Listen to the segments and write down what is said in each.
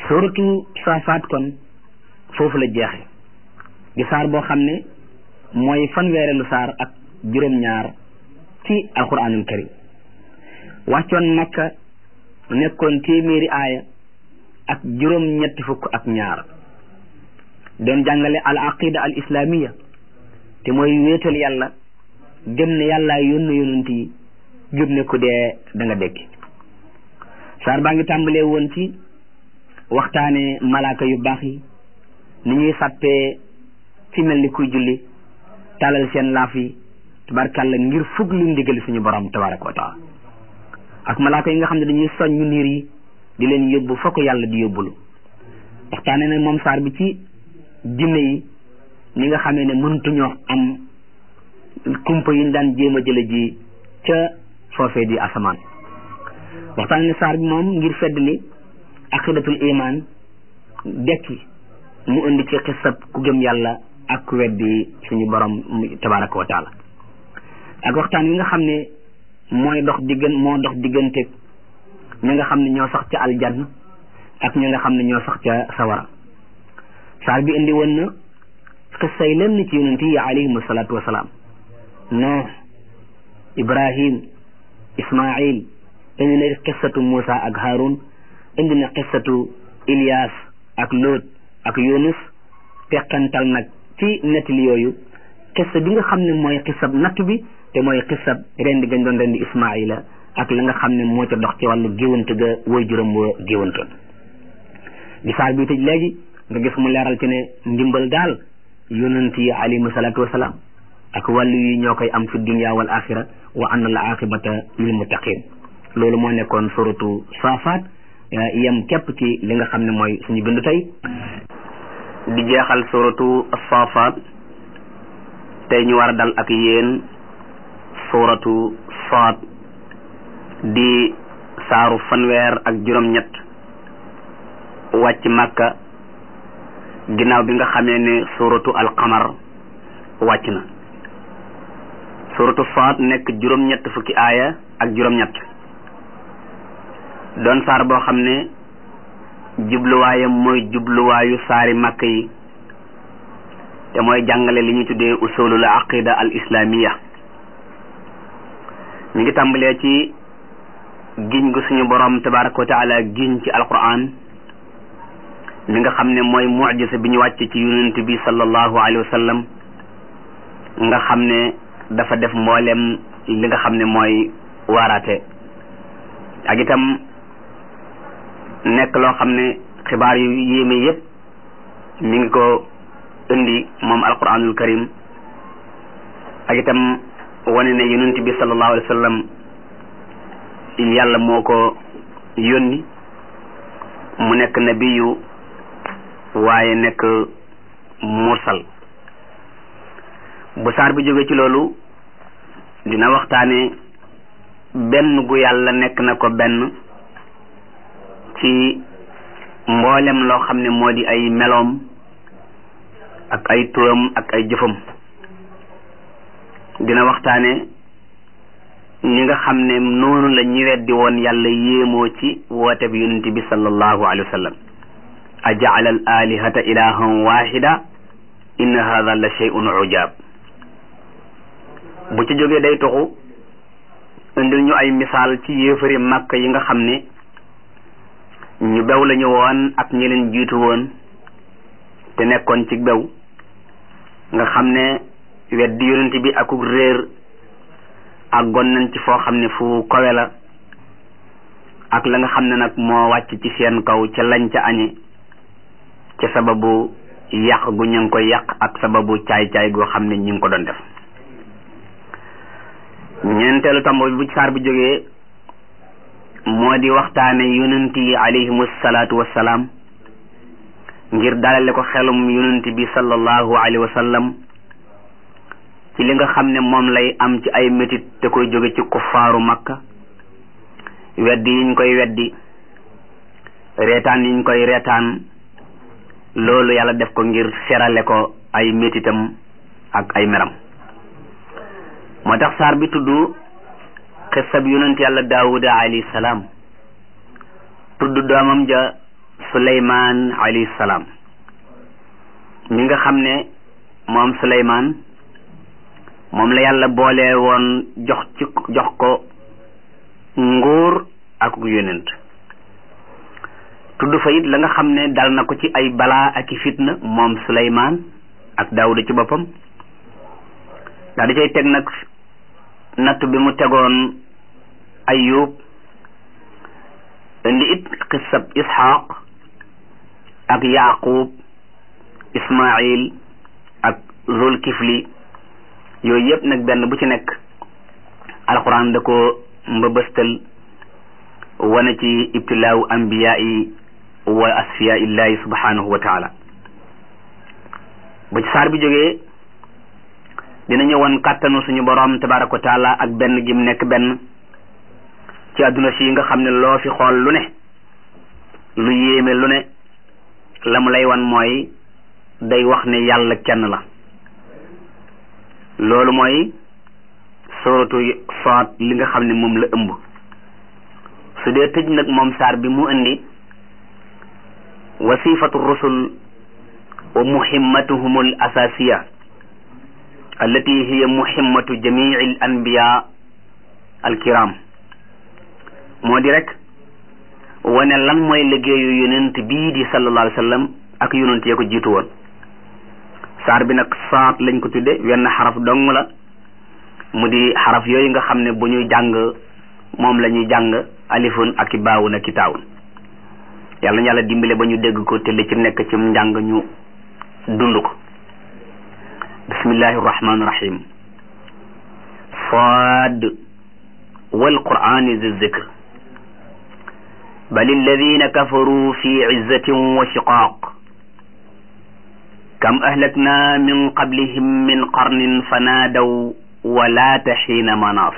suratu saafaat kon foofu la jeexe di saar boo xam ne mooy fanweerelu saar ak juróom-ñaar ci alquranul karim wàccoon makka nekkoon téeméeri aaya ak juróom-ñetti fukk ak ñaar doon jàngale al aqida al islamiya te mooy wéetal yàlla gëm ne yàllaa yónn yonent yi gëm ne ku dee da nga dekki saar baa ngi tàmbalee woon ci waxtaane malaaka yu baax yi ni ñuy sàppee ci mel ni kuy julli talal seen laaf yi tabarkàlla ngir fug lu ndigali suñu borom tabaraka wa taala ak malaaka yi nga xam ne dañuy soññu niir yi di leen yóbbu fokk yàlla di yóbbulu waxtaane na moom saar bi ci jinne yi ñi nga xamee ne mëntuñoo am kumpa yi ñu daan jéem a jële ji ca foofee di asamaan waxtaane ne saar bi moom ngir feddli aqidatul iman dekki mu indi ci xisab ku gëm yàlla ak ku weddi suñu borom tabaraka wa taala ak waxtaan wi nga xam ne mooy dox diggan moo dox diggante ñi nga xam ne ñoo sax ca aljanna ak ñi nga xam ne ñoo sax ca sawara saar bi indi woon na xissa yi leen ci yonent yi alayhim salaatu wasalaam nooh ibrahim ismail indi na xissatu Muusa ak Haarun indi na xissatu Ilias ak Lot ak Yunus teqantal nag ci nettali yooyu xissa bi nga xam ne mooy xissab natt bi te mooy xissab rendi gañ doon rendi Ismaila ak la nga xam ne moo ca dox ci wàllu géwante ga woy juróom wa géwantoon di saar bi tëj léegi nga gis mu leeral ci ne ndimbal daal yonent yi alayhimu salaatu wasalaam ak wàllu yi ñoo koy am fi dunya wal axira wa anna al aqibata lil muttaqin loolu moo nekkoon suratu saafaat yem képp ci li nga xam ne mooy suñu bindu tey di jeexal suratu saafaat tey ñu war a dal ak yéen suratu saad di saaru fanweer ak juróom-ñett wàcc màkka ginnaaw bi nga xamee ne suratu alqamar wàcc na suratu saad nekk juróom-ñett fukki aaya ak juróom-ñett doon saar boo xam ne jubluwaayam mooy jubluwaayu saari màkk yi te mooy jàngale li ñuy tuddee usulul aqida al islamiya mi ngi tàmbalee ci giñ gu suñu borom tabaraka wa taala giñ ci alquran mi nga xam ne mooy mujisa bi ñu wàcc ci yonent bi sallallahu alayhi wa sallam nga xam ne dafa def mboolem li nga xam ne mooy waaraate ak itam nekk loo xam ne xibaar yu yéeme yépp mi ngi ko indi moom alquranul karim ak itam wane ne yonent bi sallallahu alayhi wa sallam yàlla moo ko yónni mu nekk nabiyu waaye nekk mursal bu saar bi jóge ci loolu dina waxtaane benn gu yàlla nekk na ko benn ci mboolem loo xam ne moo di ay meloom ak ay turam ak ay jëfam dina waxtaane ñi nga xam ne noonu la ñi weddi woon yàlla yéemoo ci woote bi yonent bi sallallahu alayhi wa sallam a jaala al alihata ilahan wahida inna hada la shay'un ujab bu ci jógee day toxu indil ñu ay misaal ci yéefari màkk yi nga xam ne ñu bew lañu woon ak ñi leen jiitu woon te nekkoon ci bew nga xam ne weddi yonent bi akuk réer àggoon nañ ci foo xam ne fu kowe la ak la nga xam ne nag moo wàcc ci seen kaw ca lañ ca añe ca sababu yàq gu ñu ngi koy yàq ak sababu caay-caay goo xam ne ñu ngi ko doon def ñeenteelu tomb bi bu saar bi jógee moo di waxtaane yonent yi alayhimu salaatu wassalaam ngir dalale ko xelum yonent bi sallallahu alayhi wa sallam ci li nga xam ne moom lay am ci ay métit te koy jóge ci kuffaaru makka weddi yiñ koy weddi reetaan yiñ koy reetaan loolu yàlla def ko ngir serale ko ay métitam ak ay meram moo tax saar bi tudd xissab yonent yàlla daawuda alayhi salaam tudd doomam ja suleymaan alayhi salaam mi nga xam ne moom suleymaan moom la yàlla boole woon jox ci jox ko nguur ak yonent tudd fa it la nga xam ne dal na ko ci ay balaa ak i fitna moom suleymaan ak daawuda ci boppam daa di cay teg nag natt bi mu tegoon ayub indi it xissab isxaq ak yaqub ismail ak zul kifli yooyu yëpp nag benn bu ci nekk alquran da ko mbëbëstal wane ci ibtilaawu ambiyaa yi wa asfiya illahi subhanahu wa taala ba ci saar bi jógee dina ñëwoon kàttanu suñu borom tabaraka wa taala ak benn gim nekk benn ci àdduna si nga xam ne loo fi xool lu ne lu yéeme lu ne la mu lay wan mooy day wax ne yàlla kenn la loolu mooy suratu Saad li nga xam ne moom la ëmb su dee tëj nag moom saar bi mu indi wasifatu rusul wa muhimmatuhum al asasiya allati hiya muhimmatu jamii al anbiya al kiram moo di rek wane lan mooy liggéeyu yonent bii di sallallahu alayhi wa sallam ak yonent yee ko jiitu woon saar bi nag saat lañ ko tudde wenn xaraf dong la mu di xaraf yooyu nga xam ne bu ñuy jàng moom la ñuy jàng alifun ak i baawun ak i taawun yàlla na yàlla dimbale ba ñu dégg ko te li ci nekk ci njàng ñu dund ko bismillahi rahmaani rahim saad wal qur'ani zi zikr bal alladina kafaru fi izzatin wa shiqaaq kam ahlakna min qablihim min qarnin fanaadaw walaata xiina manaas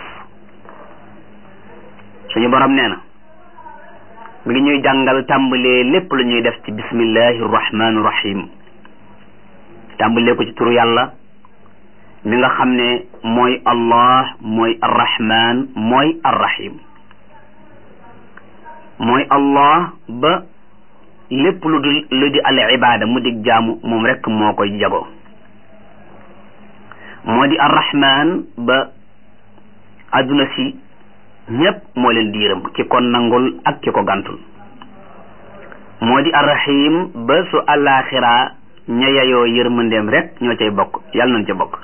suñu borom nee na mi ngi ñuy jàngal tàmbalee lépp lu ñuy def ci bismillahi rahmaani rahim tàmbalee ko ci turu yàlla mi nga xam ne mooy allah mooy arrahman mooy arrahim mooy allah ba lépp lu di lu di al ibada mu dig jaamu moom rek moo koy jagoo moo di arrahman ba adduna si ñépp moo leen diiram ki ko nangul ak ki ko gantul moo di arrahim ba su alaxira ña yayoo yërmandeem rek ñoo cay bokk yàlla nañ ca bokk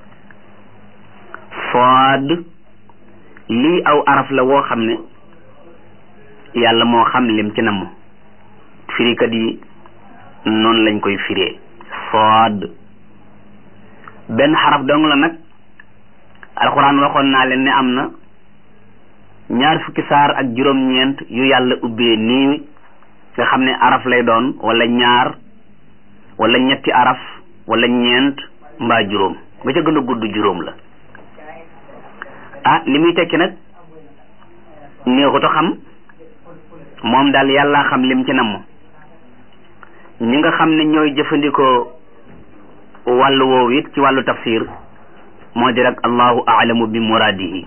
sood lii aw araf la woo xam ne yàlla moo xam lim ci namm firikat yi noonu lañ koy firee sood benn xaraf dong la nag alxuraan waxoon naa leen ne am na ñaar fukki saar ak juróom-ñeent yu yàlla ubbee nii nga xam ne araf lay doon wala ñaar wala ñetti araf wala ñeent mbaa juróom ba ca gën a gudd juróom la ah li muy tekki nag néexut a xam moom daal yàlla xam lim ci namm ñi nga xam ne ñooy jëfandikoo wàllu woowu it ci wàllu tafsir moo di rek allahu aalamu bi muraadihi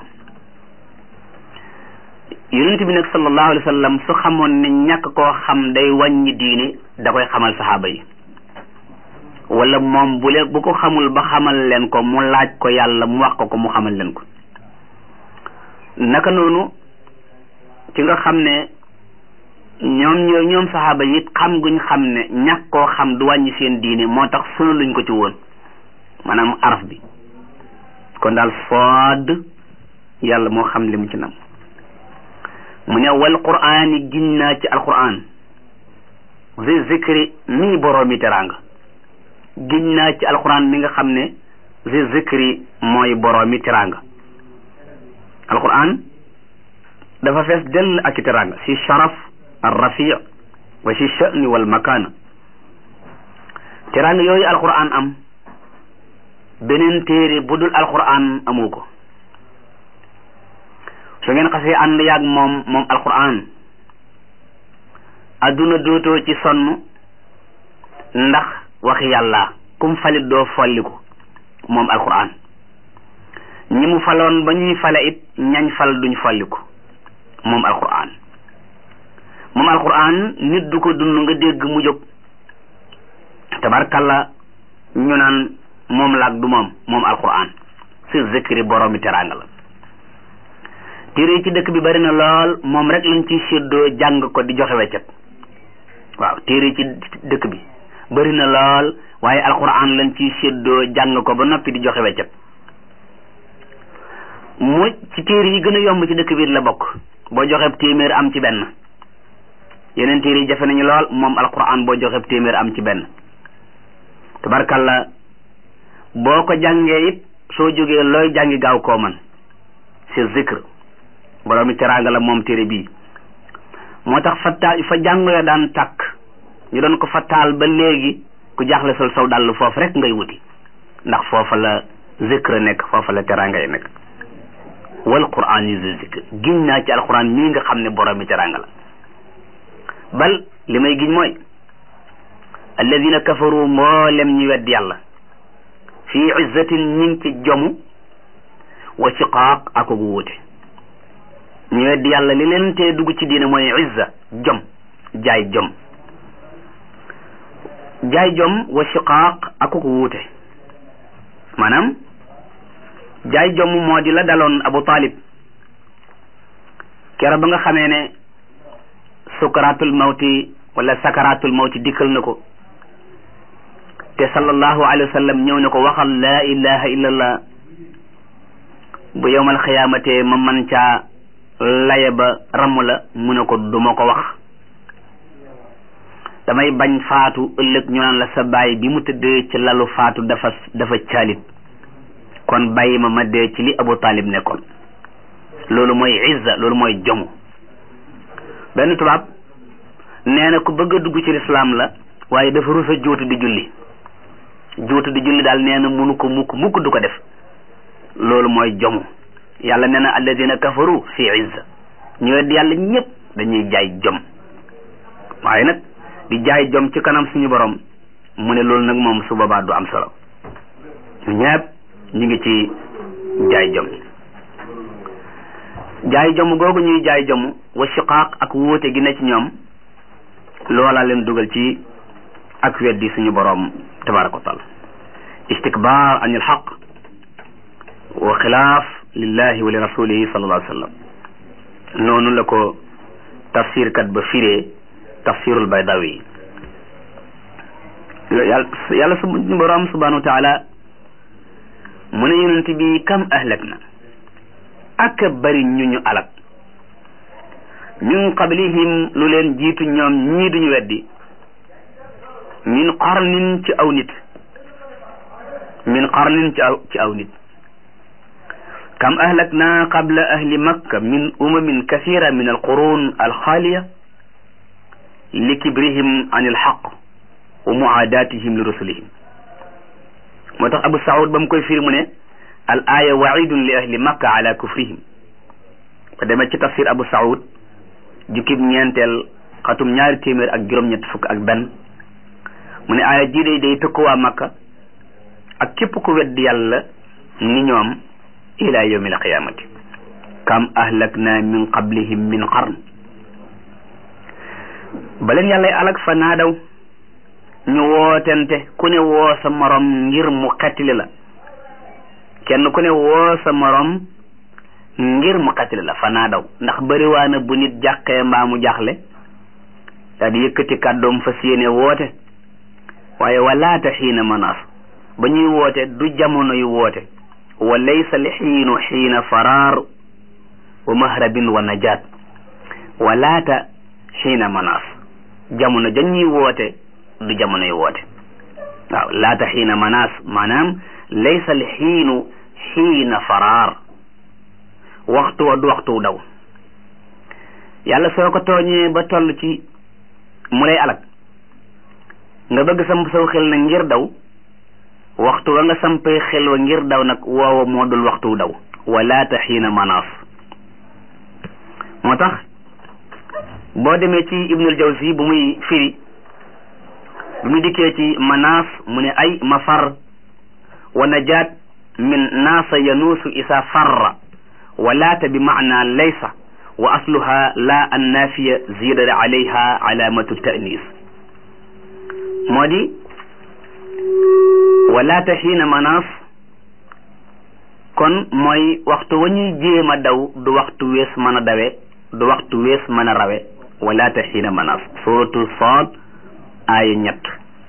yonent bi nag sallallahu alayhi wa sallam su xamoon ne ñàkk koo xam day wàññi diine da koy xamal saxaaba yi wala moom bu leen bu ko xamul ba xamal leen ko mu laaj ko yàlla mu wax ko ko mu xamal leen ko naka noonu ci nga xam ne ñoom ñoo ñoom saxaaba yi xam guñ xam ne ñàkk koo xam du wàññi seen diine moo tax sunu luñ ko ci woon maanaam araf bi kon daal sood yàlla moo xam li mu ci nam mu ne wal quraan yi giñ naa ci alquran zi zikri mii boroomi teraanga giñ naa ci alquran mi nga xam ne zi zikri mooy boroomi teraanga alquran dafa fees dell ak i teraanga si sharaf al rafi wa si sha'ni wal makaana teraanga yooyu alquran am beneen téere bu dul alquran amu ko su ngeen xasee ànd yaag moom moom alquran adduna dootoo ci sonn ndax waxi yàlla kum falit doo folliku moom alquran ñi mu faloon ba ñuy fale it ñañ fal duñ folliku moom alquran moom alquran nit du ko dund nga dégg mu jóg tabarkalla ñu naan moom laag du moom moom alquran si zikri boroomi teraanga la téere yi ci dëkk bi bari na lool moom rek lañ ci séddoo jàng ko di joxe weccet waaw téere yi ci dëkk bi bari na lool waaye alquran lañ ci séddoo jàng ko ba noppi di joxe weccet mu ci téere yi gën a yomb ci dëkk bi la bokk boo joxe téeméer am ci benn yeneen téere yi jafe nañu lool moom alquran boo joxe téeméer am ci benn tabarkalla boo ko jàngee it soo jógee looy jàngi gaaw koo man c'est zikr boroomi teraanga la moom téere bii moo tax fa ta fa jàng ya daan tàkk ñu doon ko fa taal ba léegi ku jaaxle sol saw dàll foofu rek ngay wuti ndax foofa la zikr nekk foofa la teraanga yi nekk wal quran yi zikr giñ naa ci alquran mii nga xam ne boroomi teraanga la bal li may giñ mooy alladina kafaru mboolem ñi wedd yàlla fii izzatin ñi ngi ci jomu wa shiqaaq ak gu wuute ñu wedd yàlla li leen tee dugg ci diine mooy izza jom jaay jom jaay jom wa shiqaaq ak gu wuute maanaam jaay jom moo di la daloon Abu Talib kero ba nga xamee ne sukaratul mawti wala sakaratul mawti dikkal na ko te sallallahu alayhi wa sallam ñëw ne ko waxal laa ilaha illallah bu yowmal xiyaamate ma man caa laye ba ramm la mu ne ko duma ko wax damay bañ faatu ëllëg ñu naan la sa baay bi mu tëddee ci lalu faatu dafa dafa caalit kon bàyyi ma ma dee ci li Abu Talib nekkoon loolu mooy izza loolu mooy jomu benn tubaab nee na ku bëgg a dugg ci lislaam la waaye dafa rus a juutu di julli juutu di julli daal nee na munu ko mukk mukk du ko def loolu mooy jomu yàlla nee na alladina kafaru fi izza ñu wedd yàlla ñëpp dañuy jaay jom waaye nag di jaay jom ci kanam suñu borom mu ne loolu nag moom su boobaa du am solo ñu ñëpp ñu ngi ci jaay jom jaay jom googu ñuy jaay jom wa shiqaaq ak wóote gi ne ci ñoom loola leen dugal ci ak weddi suñu boroom tabaraka wa taala istikbar an il xaq wa xilaaf lillahi wa li rasulihi sallallahu alayhi wa sallam noonu la ko tafsir kat ba firee tafsirul baydawi yàlla yàlla suñu boroom subhanahu wa taala mu ne yonent bi kam ahlak na ak bari ñu ñu alak min qablihim lu leen jiitu ñoom ñii duñu weddi min qarnin ci aw nit min qarnin ci aw ci aw nit kam ahlakna qabla ahli makka min umamin kathira min alqurun alxaaliya li kibrihim an alxaq wa muaadatihim li rusulihim moo tax abu saud ba mu koy firi mu ne al aya waidun li ahli makka ala kufrihim ba demee ci tafsir abu saud jukkib ñeenteel xatum ñaari téeméer ak juróom-ñett fukk ak benn mu ne aaya jii day day tëkku waa makka ak képp ku wedd yàlla ni ñoom ila yawmi alqiyamati kam ahlakna min qablihim min qarn baleen yàllay alak fa naadaw ñu wootente ku ne woo sa morom ngir mu xettili la kenn ku ne woo sa morom ngir mu xettili la fa naadaw ndax bariwaana bu nit jàqee mbaa mu jaaxle daal di yëkkati kàddoom fas yéene woote waaye walaata xiina manaas ba ñuy woote du jamono yu woote wa laysa li xiinu xiina faraar wa mahrabin wa najaat walaata xiina manaas jamono ja ñuy woote du jamono yu woote waaw laata xiina manaas maanaam laysa li xiinu xiina faraar waxtu wa du waxtu daw yàlla soo ko tooñee ba toll ci mu lay alak nga bëgg samp saw xel nag ngir daw waxtu wa nga sampee xel wa ngir daw nag woowa moo dul waxtu daw walaata xiina manaas moo tax boo demee ci ibnul jawzi bu muy firi bu muy dikkee ci manaas mu ne ay mafar wa najaat min naasa yanuusu isa farra walaata bi maana laysa wa asluha la annaafiya zida alayha alamatu tanis moo di walaata xiina manaas kon mooy waxtu wa ñuy jéem a daw du waxtu wees mën a dawe du waxtu wees mën a rawe walaata xiina manaas suratu Saad aaya ñett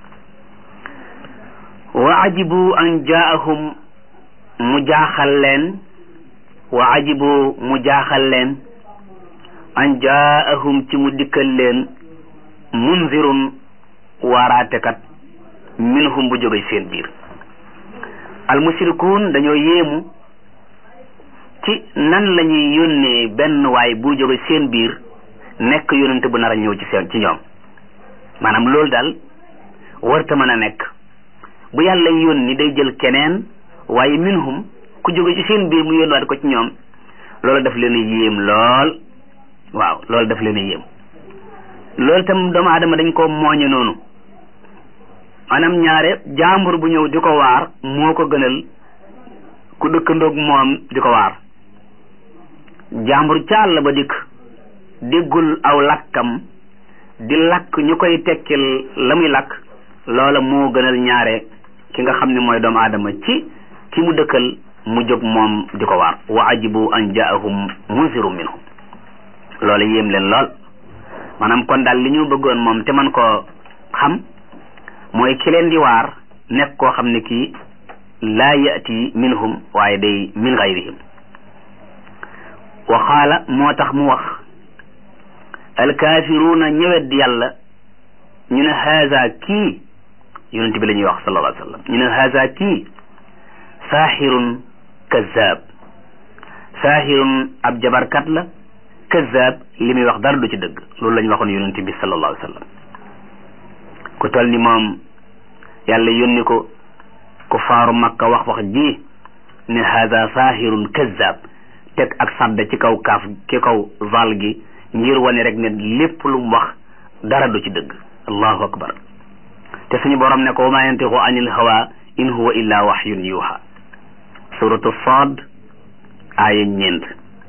wa ajibu an jaahum mu jaaxal leen wa ajibu mu jaaxal leen an jaahum ci mu dikkal leen munzirun waaraatekat minhum bu jóge seen biir almushrikuun dañoo yéemu ci nan la ñuy yónnee benn waay bu jóge seen biir nekk yónnante bu nar a ñëw ci seen ci ñoom maanaam loolu daal warta mën a nekk bu yàlla yónni day jël keneen waaye minhum ku jóge ci seen biir mu yónniwaat ko ci ñoom loolu daf leen a yéem lool waaw loolu daf leen a yéem loolu tam doomu aadama dañ ko mooñe noonu maanaam ñaare jaambur bu ñëw di ko waar moo ko gënal ku dëkkandoog moom di ko waar jaambur ca àll ba dikk déggul aw lakkam di lakk ñu koy tekkil la muy lakk loola moo gënal ñaare ki nga xam ne mooy doomu aadama ci ki mu dëkkal mu jóg moom di ko waar wa ajibu an jaahum munziru minhum loola yéem leen lool maanaam kon daal li ñu bëggoon moom te man koo xam mooy ki leen di waar nekk koo xam ne kii laa yati minhum waaye day min gayrihim wa qaala moo tax mu wax alkaafiruuna ñëwet yàlla ñu ne haza kii yonent bi la ñuy wax sallallahu alayhi wa sallam ñu ne haza kii saaxirun kazaab saaxirun ab jabarkat la kazaab li muy wax dara du ci dëgg loolu la ñu waxoon yonent bi sallallahu alayhi wa sallam ku toll ni moom yàlla yónni ko ku faaru makka wax wax ji ne haza saaxirun kazaab teg ak sadda ci kaw kaaf ci kaw zal gi ngir wane rek ne lépp lu mu wax dara du ci dëgg allahu akbar te suñu borom ne ko wa ma yantiqu anil hawa in huwa illa waxyun yuha suratu Saad aaya ñeent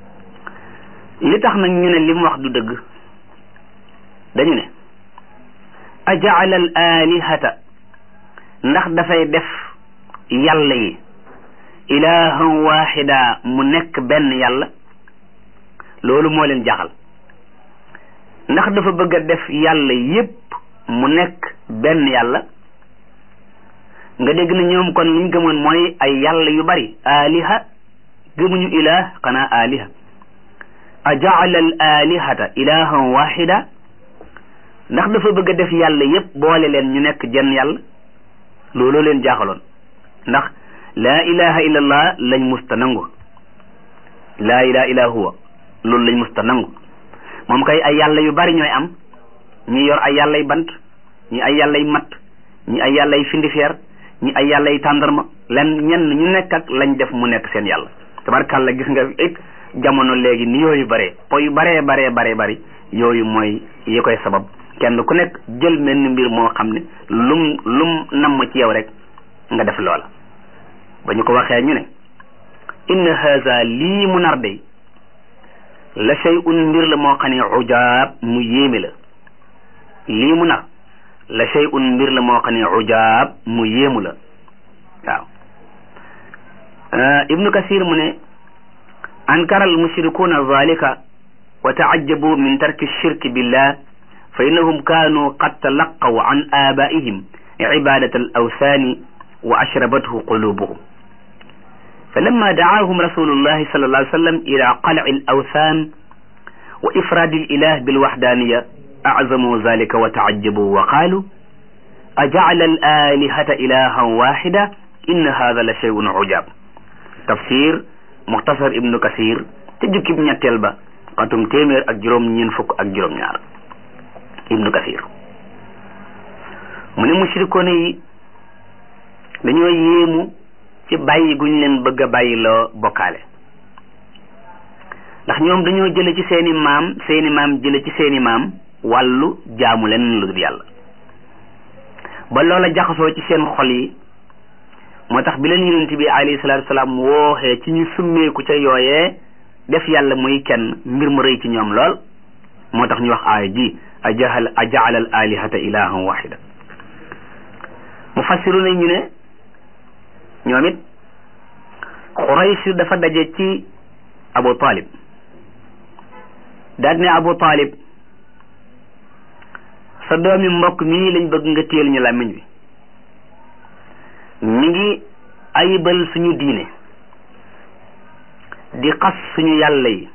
li tax nag ñu ne li mu wax du dëgg dañu ne ajaala al alihata ndax dafay def yàlla yi ilahan waxida mu nekk benn yàlla loolu moo leen jaxal ndax dafa bëgg a def yàlla yépp mu nekk benn yàlla nga dégg na ñoom kon liñ gëmoon mooy ay yàlla yu bari aliha gëmuñu ilah xanaa aliha a jaala al alihata ilahan waxida ndax dafa bëgg a def yàlla yépp boole leen ñu nekk jenn yàlla looloo leen jaaxaloon ndax laa ilaha illa allah lañ musta nangu laa ilaha illa huwa loolu lañ musta nangu moom kay ay yàlla yu bari ñooy am ñi yor ay yàllay bant ñi ay yàllay matt ñi ay yàllay findifeer ñi ay yàllay tàndarma len ñenn ñu nekk ak lañ def mu nekk seen yàlla tabarkàlla gis nga it jamono léegi ni yooyu bare po yu baree baree baree bari yooyu mooy yi koy sabab kenn ku nekk jël menn mbir moo xam ne lum lum namm ci yow rek nga def loola ba ñu ko waxee ñu ne inna haza lii mu nar day la shay'un mbir la moo xam ne ujaab mu yéeme la lii mu nar la shay'un mbir la moo xam ne ujaab mu yéemu la waaw ibnu kasir mu ne ankara al mushrikuuna zalika wa taajjabu min tarki shirki billah fa innahum kaanu qad talaqaw an abaihim cibadat al awsaani wa ashrabathu qulubuhum فلما دعاهم رسول الله صلى الله عليه وسلم إلى قلع الأوثان وإفراد الإله بالوحدانية أعظموا ذلك وتعجبوا وقالوا أجعل الآلهة إلها واحدة إن هذا لشيء عجاب تفسير مختصر ابن كثير تجك ابن تلبة قطم تيمير أجرم ينفق أجرم نار ابن كثير من المشركون dañoo yéemu ci bàyyi guñ leen bëgg a bàyyi loo bokkaale ndax ñoom dañoo jële ci seeni maam seeni maam jële ci seeni maam wàllu jaamu leen lu dul yàlla ba loola jaxasoo ci seen xol yi moo tax bi leen yonent bi alayhi salaatu salaam wooxee ci ñu summeeku ca yooyee def yàlla muy kenn mbir mu rëy ci ñoom lool moo tax ñu wax aaya ji ajahal ajaala al alihata ilahan waxida mufassiru nañ ñu ne ñoom it Quraysh dafa daje ci Abu Talib daal ne Abu Talib sa doomi mbokk mii lañ bëgg nga téyel ñu làmmiñ bi mi ngi ayibal suñu diine di xas suñu yàlla yi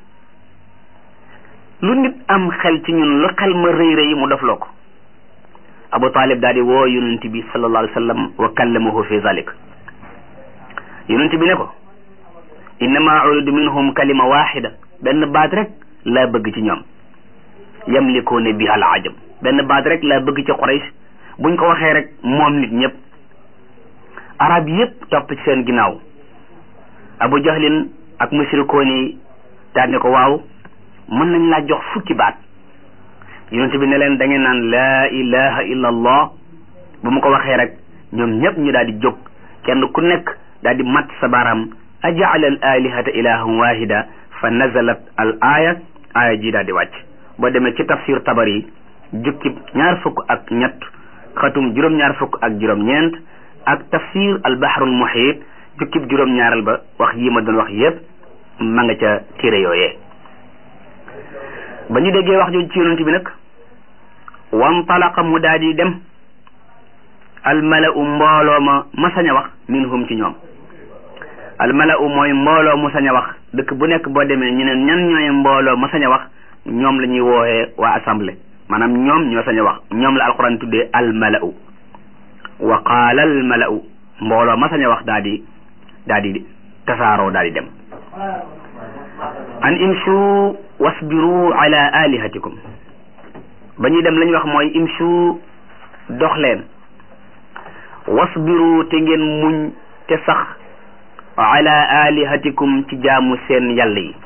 lu nit am xel ci ñun lu xel ma rëy rëy mu dofloo ko Abu Talib daal di woo yonent bi sallallahu alayhi wa sallam wa kallamahu fi zalik yonent bi ne ko innama uridu minhum kalima waxida benn baat rek laa bëgg ci ñoom yamlikuuna biha al ajam benn baat rek laa bëgg ci Quraysh buñ ko waxee rek moom nit ñëpp arab yëpp topp ci seen ginnaaw Abu Jahlin ak mushrikoon yi daal ne ko waaw mën nañ laa jox fukki baat yonent bi ne leen da ngeen naan laa ilaha illa allah bu mu ko waxee rek ñoom ñëpp ñu daal di jóg kenn ku nekk daal di mat sa baaraam ajaala al alihata ilahan wahida fa nazalat al aya aya ji daal di wàcc boo demee ci tafsir tabari jukkib ñaar fukk ak ñett xatum juróom-ñaar fukk ak juróom-ñeent ak tafsir al bahrul muhit jukkib juróom-ñaaral ba wax yi ma doon wax yépp ma nga ca téere yooyee ba ñu déggee wax jooju ci yonent bi nag wantalaqa mu daal di dem almalau mbooloo ma ma sañ a wax minhum ci ñoom almalau mooy mbooloo mu sañ a wax dëkk bu nekk boo demee ñu ne ñan ñooy mbooloo ma sañ a wax ñoom la ñuy wooxee waa assemblée maanaam ñoom ñoo sañ a wax ñoom la alquran tuddee almalau wa qaala almalau mbooloo ma sañ a wax daal di daal di tasaaroo daal di dem an imshu wasbiru ala alihatikum ba ñuy dem lañ wax mooy imshu dox leen wasbiru te ngeen muñ te sax ala alihatikum ci jaamu seen yàlla yi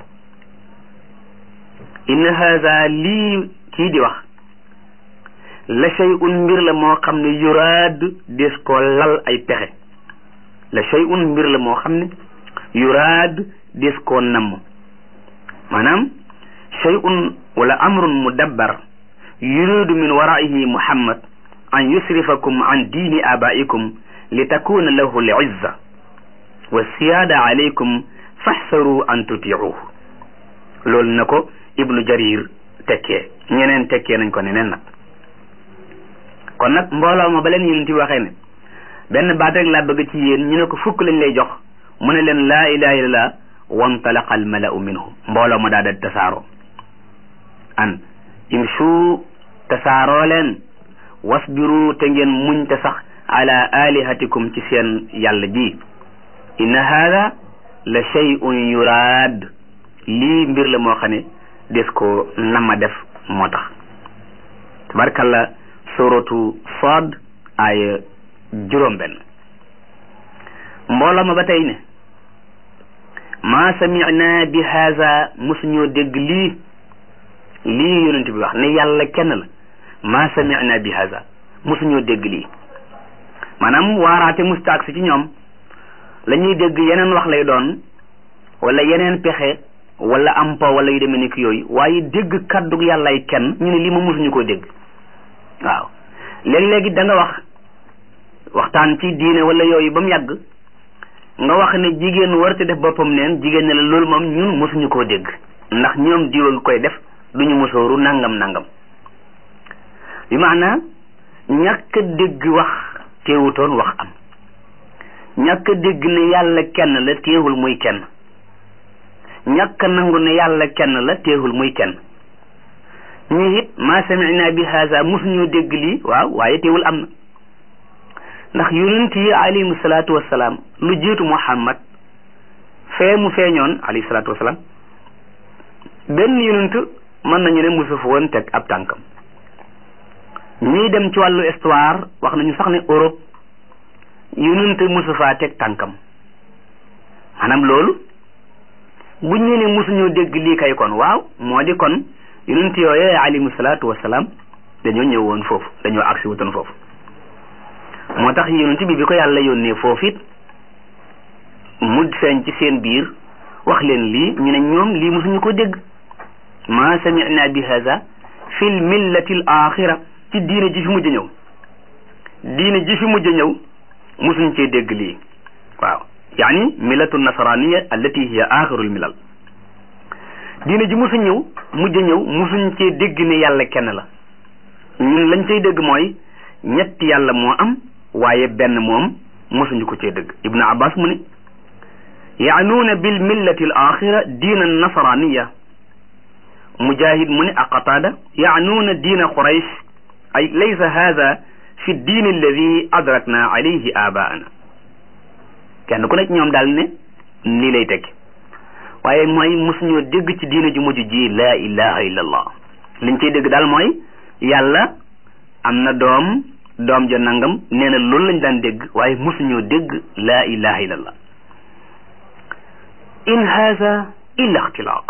inna haza lii kii di wax la shay'un mbir la moo xam ne yuraad des koo lal ay pexe la shay'un mbir la moo xam ne yuraad des koo namm maanaam shay'un wala amrun mudabbar yuridu min waraihi muhammad an yusrifakum an diini abaikum li takuna lahu l izza wa siyaada alaykum faxsaru an tutiuhu loolu na ko ibnu jarir tekkee ñeneen tekkee nañ ko neneen nag kon nag mbooloo ma ba leen yonent bi waxee ne benn baat rek laa bëgg ci yéen ñu ne ko fukk lañ lay jox mu ne leen laa ilaha illallah wantalaqa al malau minhum mbooloo ma daa da tasaaroo an imshu tasaaroo leen wasbiru te ngeen muñ te sax ala alihatikum ci seen yàlla ji inna hada la shay'un yuraad lii mbir la moo xam ne des ko nama def moo tax tabarkalla suratu Saad aaya juróom benn mbooloo ma ba tey ne ma samina bi haza mosuñoo dégg lii lii yonent bi wax ne yàlla kenn la ma samina bi haza mosuñoo dégg lii maanaam waaraate mustaak si ci ñoom la ñuy dégg yeneen wax lay doon wala yeneen pexe wala am po wala yu demee ni ki yooyu waaye dégg kaddu yàllay kenn ñu ne lii ma mosuñu koo dégg waaw léeg-léegi da nga wax waxtaan ci diine wala yooyu ba mu yàgg nga wax ne jigéen warate def boppam neen jigéen ne la loolu moom ñun mosuñu koo dégg ndax ñoom diwa ngi koy def duñu mosooru nangam nangam bi maanaa ñàkk a dégg wax teewutoon wax am ñàkk a dégg ne yàlla kenn la teewul muy kenn ñàkk a nangu ne yàlla kenn la teewul muy kenn ñu it ma samina bi haza mosuñoo dégg lii waaw waaye teewul am na ndax yonent yi alayhimu salaatu wasalaam lu jiitu muhammad fee mu feeñoon alayhi salaatu wasalaam benn yonent mën nañu ne mosu fa woon teg ab tànkam ñuy dem ci wàllu histoire wax nañu sax ne Europe yonent mosu faa teg tànkam maanaam loolu buñ ne ne mosuñoo dégg lii kay kon waaw moo di kon yonent yooyee alayhimu salaatu wasalaam dañoo ñëw woon foofu dañoo agsi wutoon foofu moo tax yonent bi bi ko yàlla yónnee foofu it mu feeñ ci seen biir wax leen lii ñu ne ñoom lii mosuñu ko dégg ma samina bi hada fi l millati l axira ci diine ji fi mujj ñëw diine ji fi mujj ñëw mosuñ cee dégg lii waaw yaani millatu nasraniya allati hiya axiru l milal diine ji mosu ñëw mujj ñëw mosuñ cee dégg ne yàlla kenn la ñun lañ cay dégg mooy ñetti yàlla moo am waaye benn moom mosuñu ko cee dégg ibnu abbas mu ne yaanuuna bil millati al axira diina nasraniya mujahid mu ne aqataada yaanuuna diina quraysh ay laysa hada fi diin alladi adrakna alayhi abaana kenn ku nekk ñoom daal ne lii lay tekki waaye mooy mosuñoo dégg ci diina ju mujj ji laa ilaha illa allah liñ ciy dégg daal mooy yàlla am na doom doom ja nangam nee na loolu lañ daan dégg waaye mosuñoo dégg laa ilaha illa allah in haza illa ixtilaaq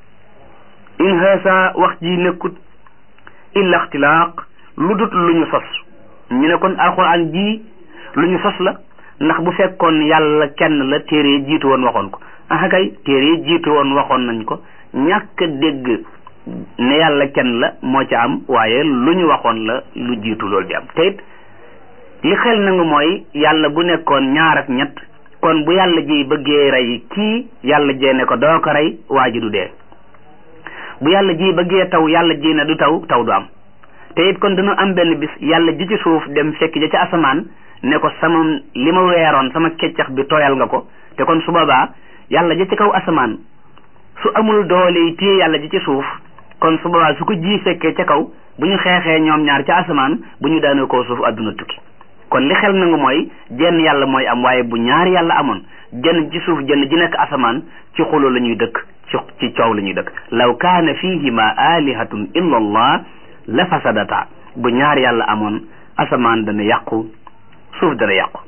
in haza wax ji nekkut illa ixtilaaq lu dut lu ñu sos ñu ne kon alxuraan ji lu ñu sos la ndax bu fekkoon yàlla kenn la téere jiitu woon waxoon ko ah kay téere jiitu woon waxoon nañ ko ñàkk dégg ne yàlla kenn la moo ci am waaye lu ñu waxoon la lu jiitu loolu di am te it li xel nangu mooy yàlla bu nekkoon ñaar ak ñett kon bu yàlla ji bëggee rey kii yàlla jee ne ko doo ko rey waa ji du dee bu yàlla ji bëggee taw yàlla ji ne du taw taw du am te it kon dina am benn bis yàlla ji ci suuf dem fekk ja ci asamaan ne ko sama li ma weeroon sama keccax bi tooyal nga ko te kon su boobaa yàlla ja ci kaw asamaan su amul doole yi téye yàlla ji ci suuf kon su boobaa su ko ji fekkee ca kaw bu ñu xeexee ñoom ñaar ca asamaan bu ñu daanoo koo suuf adduna tukki kon li xel nangu mooy jenn yàlla mooy am waaye bu ñaari yàlla amoon jenn ci suuf jenn ji nekk asamaan ci xuloo la ñuy dëkk ci ci coow la ñuy dëkk law kaana fihima alihatun illa allah la fasadata bu ñaari yàlla amoon asamaan dana yàqu suuf dana yàqu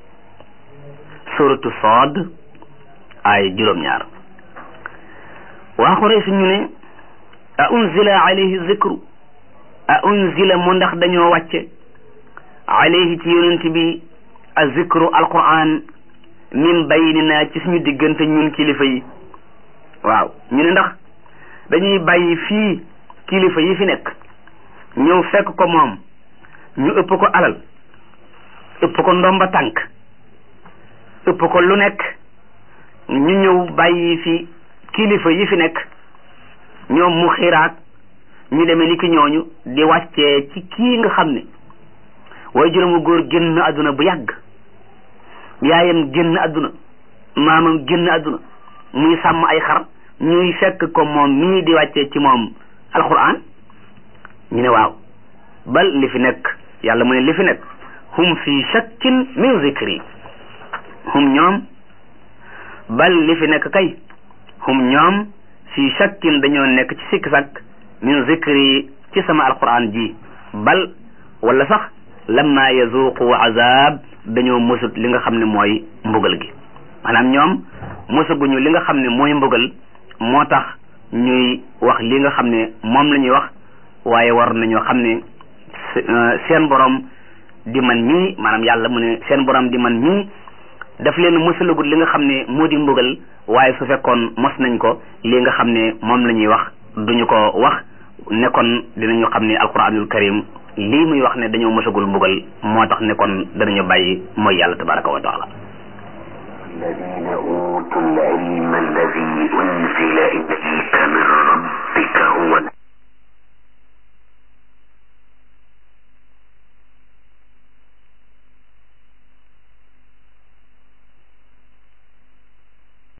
suratu Saad ay juróom-ñaar waa Quraysh ñu ne a unzila alayhi zikru a unzila mu ndax dañoo wàcce alayhi ci yonent bi a zikru alquran min baynina ci suñu diggante ñun kilifa yi waaw ñu ne ndax dañuy bàyyi fii kilifa yi fi nekk ñëw fekk ko moom ñu ëpp ko alal ëpp ko ndomba tànk ëpp ko lu nekk ñu ñëw bàyyi fi kilifa yi fi nekk ñoom mu xiraat ñu demee ni ki ñooñu di wàccee ci kii nga xam ne waaye juróomu góor génn àdduna bu yàgg yaayam génn àdduna maamam génn àdduna muy sàmm ay xar ñuy fekk ko moom mii di wàccee ci moom alquran ñu ne waaw bal li fi nekk yàlla mu ne li fi nekk hum fi shakkin min zikri hum ñoom bal li fi nekk kay hum ñoom fi shakkin dañoo nekk ci sikk sakk min zikri ci sama alquran ji bal wala sax lamma yazuqu azab dañoo mësut li nga xam ne mooy mbugal gi maanaam ñoom mësaguñu li nga xam ne mooy mbugal moo tax ñuy wax li nga xam ne moom la ñuy wax waaye war nañoo xam ne seen borom di man mii maanaam yàlla mu ne seen borom di man mii daf leen mësalagut li nga xam ne moo di mbugal waaye su fekkoon mos nañ ko li nga xam ne moom la ñuy wax duñu ko wax ne kon dinañu xam ne alquranul karim lii muy wax ne dañoo mësagul mbugal moo tax ne kon danañu bàyyi mooy yàlla tabaraka wa taala الذين أوتوا العلم الذي أنزل إليك من ربك هو